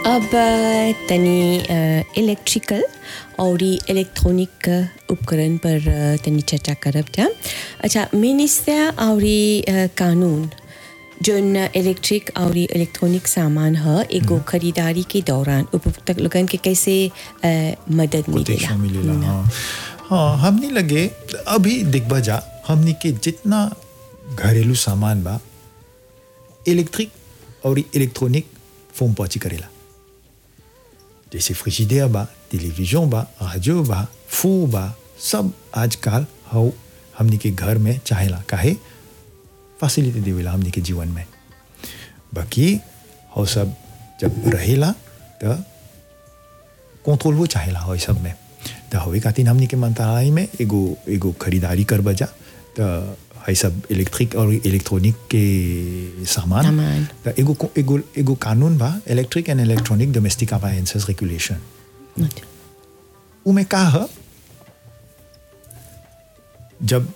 अब अ, तनी इलेक्ट्रिकल और इलेक्ट्रॉनिक उपकरण पर अ, तनी चर्चा करब जा अच्छा मिनिस्टर और कानून जोन इलेक्ट्रिक और इलेक्ट्रॉनिक सामान ह एगो खरीदारी के दौरान उपभोक्ता लोगन के कैसे अ, मदद मिलेला कोटेशन मिलेला हाँ हाँ हमनी लगे अभी दिखबा जा हमनी के जितना घरेलू सामान बा इलेक्ट्रिक और इलेक्ट्रॉनिक फोम पहुंची करेला जैसे फ्रिजिडेयर बा टेलीविजन बा रेडियो बा फूर बा सब आजकल हाउ हमनी के घर में चाहेला काहे फैसिलिटी देवेला हमनी के जीवन में बाकी हाउ सब जब रहेला तो कंट्रोल वो चाहेला हो सब में तो हवे खातिर हमनी के मंत्रालय में एगो एगो खरीदारी कर बजा तो है सब इलेक्ट्रिक और इलेक्ट्रॉनिक के सामान सामान। तो एगो एगो एगो कानून बा electric and electronic domestic appliances regulation उमें का है जब